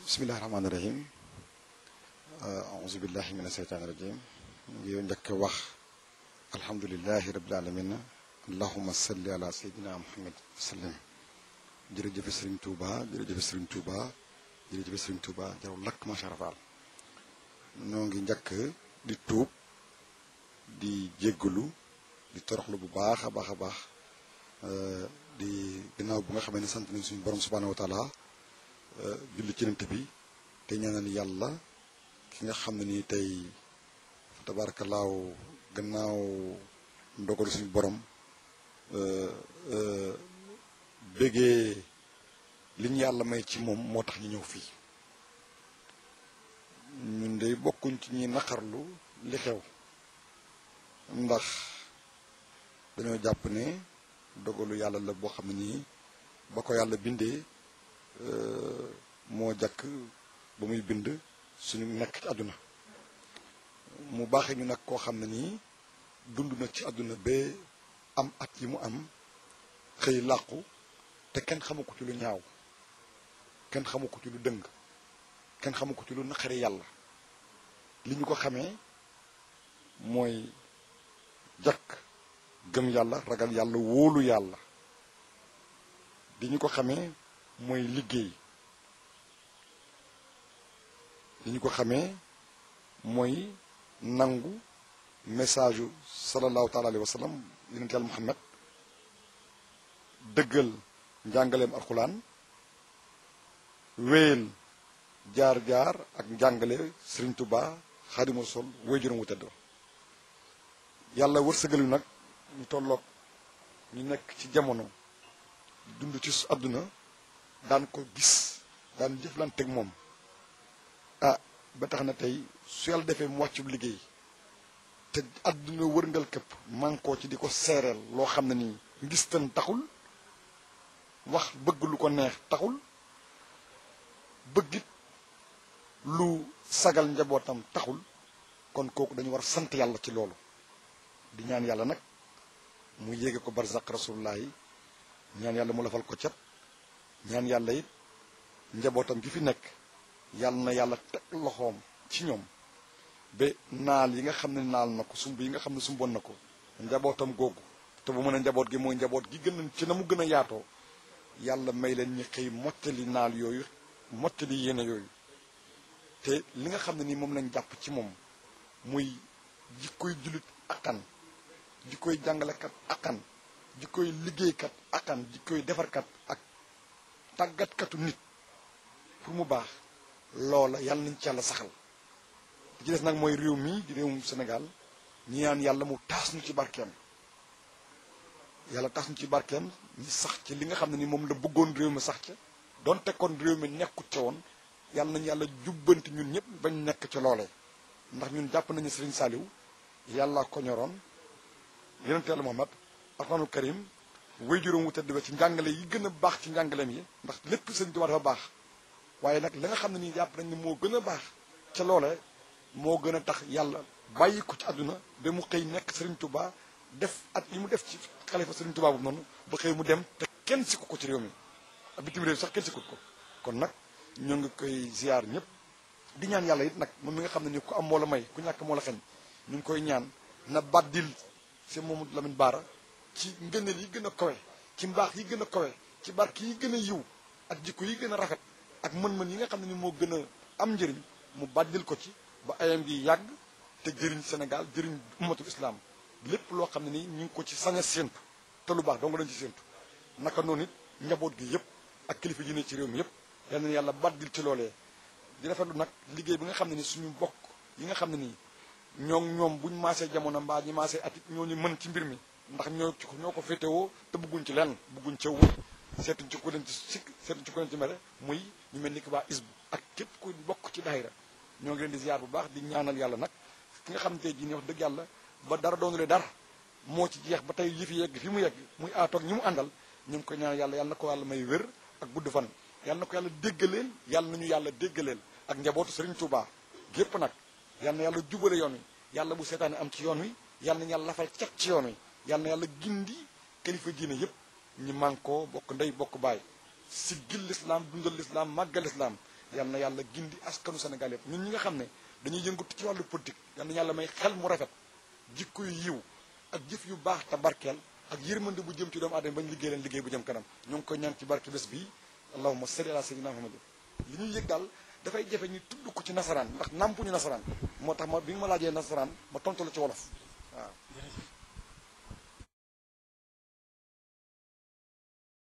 bismillahi rahmaani rahim auzu billahi min asheytaani rajim ngi njëkk wax alhamdulilahi rabil alamin allahuma salli ala seydina muhammad sallim jërëjëfe sëriñ tuuba jërëjëfe sëriñ tuuba jërëjëfe sëriñ tuuba jaraw lakk macha allah ñoo ngi njëkk di tuub di jéggalu di toroxlu bu baax a baax a baax di ginnaaw bu nga xamee ne sant nañ suñu borom subhanahu wa taala julli ci nant bi te ñaanal yàlla ki nga xam ne nii tey tabaarakalaaw gannaaw ndogalu suñu borom bégee li ñu yàlla may ci moom moo tax ñu ñëw fii ñun de bokkuñ ci ñi naqarlu li xew ndax dañoo jàpp ne dogalu yàlla la boo xam ne nii ba ko yàlla bindee moo jàkk ba muy bind suñu nekk ci àdduna mu baaxee ñu nag koo xam ne nii dund na ci àdduna ba am at yi mu am xëy làqu te kenn xamu ko ci lu ñaaw kenn xamu ko ci lu dëng kenn xamu ko ci lu naqari yàlla li ñu ko xamee mooy jàkk gëm yàlla ragal yàlla wóolu yàlla li ñu ko xamee mooy liggéey li ñu ko xamee mooy nangu message yu sallallahu taala alayhi wa sallam yonent yàlla muhammad dëggal njàngaleem alxuraan wéyal jaar-jaar ak njàngale Sëriñ Tuubaa Xaadimu Rasuul woy juróom wu tëdd yàlla wërsëgal yu nag ñu tolloog ñu nekk ci jamono dund ci àdduna daan ko gis daan jëflanteeg moom ah ba tax na tey su yàlla defee mu wàccu liggéey te àdduna wërngal këpp mànkoo ci di ko seereel loo xam ne nii ngistan taxul wax bëgg lu ko neex taxul bëggit lu sagal njabootam taxul kon kooku dañu war sant yàlla ci loolu di ñaan yàlla nag mu yéege ko barzaq rasulullah yi ñaan yàlla mu lafal ko cat ñaan yàlla it njabootam gi fi nekk yàlla na yàlla teg loxoom ci ñoom ba naal yi nga xam ne naal na ko sumb yi nga xam ne sumboon na ko njabootam googu te bu mën a njaboot gi mooy njaboot gi gën a ci na mu gën a yaatoo yàlla may leen ñi xëy mottali naal yooyu mottali yéene yooyu te li nga xam ne nii moom lañ jàpp ci moom muy jikkoy jullit akkan jikkoy jàngalekat akkan jikkoy liggéeykat akkan jikkoy defarkat ak tàggatkatu nit pour mu baax loola yàlla nañ ci yàlla saxal li ci des nag mooy réew mi di réewum Sénégal ñi naan yàlla mu taas ñu ci barkeem yàlla taas ñu ci barkeem ñi sax ci li nga xam ne ni moom la bëggoon réew mi sax ca donte kon réew mi nekkut ca woon yàlla nañu yàlla jubbanti ñun ñëpp bañ nekk ca loolee ndax ñun jàpp nañu Sëriñ Saaliw yàlla ko ñoroon yonente yàlla Muhammad alxuraanul karim way juróom wu tedd ba ci njàngale yi gën a baax ci njàngaleem yi ndax lépp Sëriñ Tuubaa dafa baax waaye nag la nga xam ne nii jàpp nañ ne moo gën a baax ca loolee moo gën a tax yàlla bàyyi ko ci àdduna ba mu xëy nekk Sëriñ Tuubaa def at yi mu def ci xalifa Sëriñ Tuubaa bu noonu ba xëy mu dem te kenn sikku ko ci réew mi ak bitim réew sax kenn sikkut ko kon nag ñoo ngi koy ziar ñëpp di ñaan yàlla it nag moom mi nga xam ne ni ku am moo la may ku ñàkk moo la xeñ ñu ngi koy ñaan na baddil si Mamadou Lamine Bara ci ngëneel yi gën a kawe ci mbaax yi gën a kawe ci barke yi gën a yiw ak jikko yi gën a rafet ak mën-mën yi nga xam ne ni moo gën a am njëriñ mu baddil ko ci ba ayam gi yàgg te jëriñ Sénégal jëriñ ummatul islam lépp loo xam ne nii ñu ngi ko ci sañ a séentu te lu baax dong lañ ci séentu naka noonu it njaboot gi yëpp ak kilifa yi ne ci réew mi yëpp yal na yàlla baddil ci loolee di rafetlu nag liggéey bi nga xam ne ni suñu bokk yi nga xam ne nii ñoo ñoom buñ maasee jamono mbaa ñi maasee atit ñoo ñu mën ci mbir mi ndax ñoo ci ñoo ko féetewoo te bëgguñ ci lenn bëgguñ ci wu seetuñ ci ku leen ci sikk seetuñ ci ku leen ci mere muy ñu mel ni ki waa isbu ak képp ku bokk ci daayira ñoo ngi leen di ziar bu baax di ñaanal yàlla nag ki nga xam ne tey jii nii wax dëgg yàlla ba dara doonulee dara moo ci jeex ba tey yëfi yegg fi mu yegg muy aatoog ñi mu àndal ñu ngi koy ñaanal yàlla yàlla na ko yàlla may wér ak gudd fan yàlla na ko yàlla déggaleel yàlla nañu yàlla déggaleel ak njabootu Serigne Touba gépp nag yàlla na yàlla jubale yoon wi yàlla bu seetaane am ci yoon wi yàlla nañu yàlla lafal cat ci yoon wi yàlla na yàlla gindi kilifa diine yépp ñi mànkoo bokk ndey bokk baay siggil lislaam dundal lislaam màggal lislaam yal na yàlla gindi askanu Sénégal yëpp ñun ñi nga xam ne dañuy yëngatu ci wàllu politique yal na yàlla may xel mu rafet jikko yu yiw ak jëf yu baax te barkeel ak yërmande bu jëm ci doomu aadama bañ liggéey leen liggéey bu jëm kanam ñoo ngi koy ñaan ci barke bés bii allahumma salli ala sayyidina Muhammad li ñuy yëg daal dafay jafe ñu tudd ko ci nasaraan ndax nàmpuñu nasaraan moo tax ma bi nga ma laajee nasaraan ma tontu la ci wolof waaw